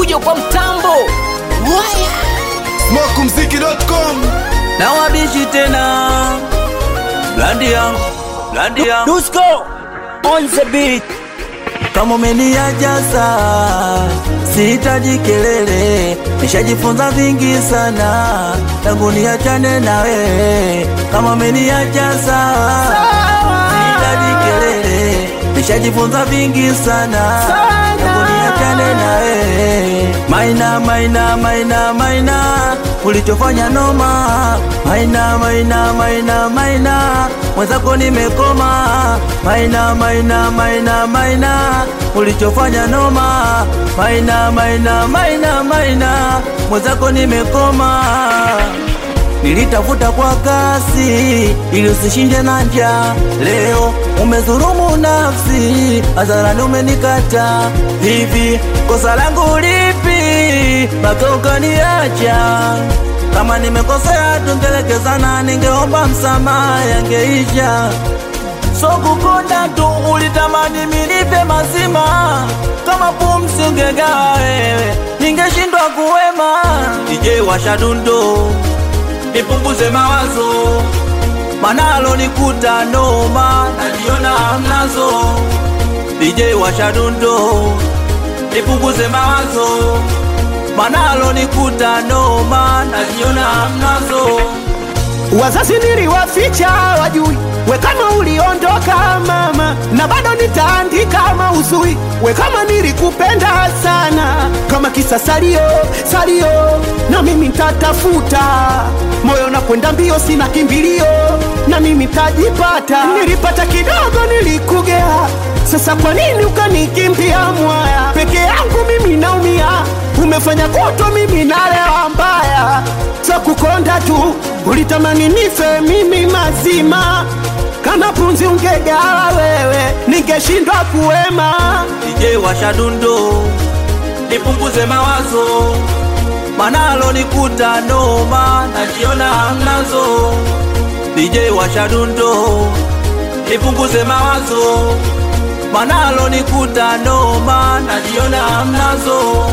fujo kwa mtambo Smokumziki.com na wabishi tena blandi yangu blandi yangu Dusko on the beat kama umeniajaza sihitaji kelele nishajifunza vingi sana tangu niachane na wewe kama umeniajaza sihitaji kelele nishajifunza vingi sana tangu niachane na wewe maina maina maina maina ulichofanya noma maina maina maina maina mwenzako nimekoma maina maina maina maina ulichofanya noma maina maina maina maina mwenzako nimekoma nilitafuta kwa kasi ili usishinde na njaa. Leo umedhulumu nafsi, hadharani umenikata. Hivi kosa langu lipi mpaka ukaniacha? Kama nimekosea tungelekezana, ningeomba msamaha, yangeisha. So kukonda tu ulitamani minipe mazima, kama pumsi ungegawa wewe, ningeshindwa kuwema. DJ washa dundo nipunguze mawazo, manalo nikuta noma, najiona hamnazo. DJ washa dundo, nipunguze mawazo, manalo nikuta noma, najiona hamnazo. Wazazi niliwaficha wajui, we kama uliondoka mama, na bado nitaandika mauzui, we kama nilikupenda sana, kama kisa salio salio, na mimi nitatafuta moyo na kwenda mbio, sina kimbilio, na mimi nitajipata. Nilipata kidogo, nilikugea, sasa kwa nini ukanikimbia mwaya? Peke yangu mimi naumia, umefanya kuto mimi nalewa mbaya, za kukonda tu ulitamani nife mimi mazima, kama punzi ungegawa wewe, ningeshindwa kuwema. DJ washa dundo, nipunguze mawazo, manalo nikuta noma, najiona hamnazo. DJ washa dundo, nipunguze mawazo, manalo nikuta noma, najiona hamnazo.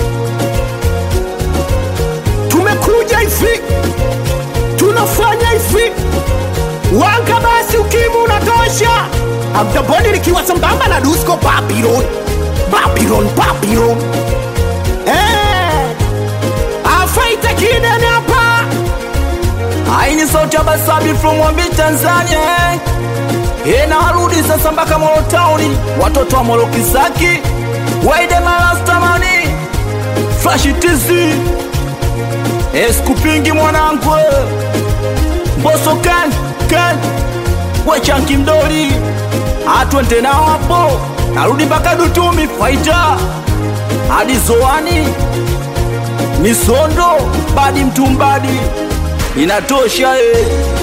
Tumekuja hivi, tunafanya hivi, wanga basi, ukimu unatosha. Abdaboni likiwa sambamba na Dusko Babylon, Babylon, Babylon. Eh, afaita kidene hapa Haini sauti ya Basabi from Mwambi Tanzania eh. Eh, na warudi sasa mpaka Molo Town, watoto wa Molo Kisaki, Waide Malastamani, Flash TZ, eh, sikupingi mwanangu eh. Mboso kan kan, we Chanki Mdoli, atwende nao hapo, narudi mpaka Dutumi Faita hadi Zoani Misondo badi mtumbadi inatosha eh.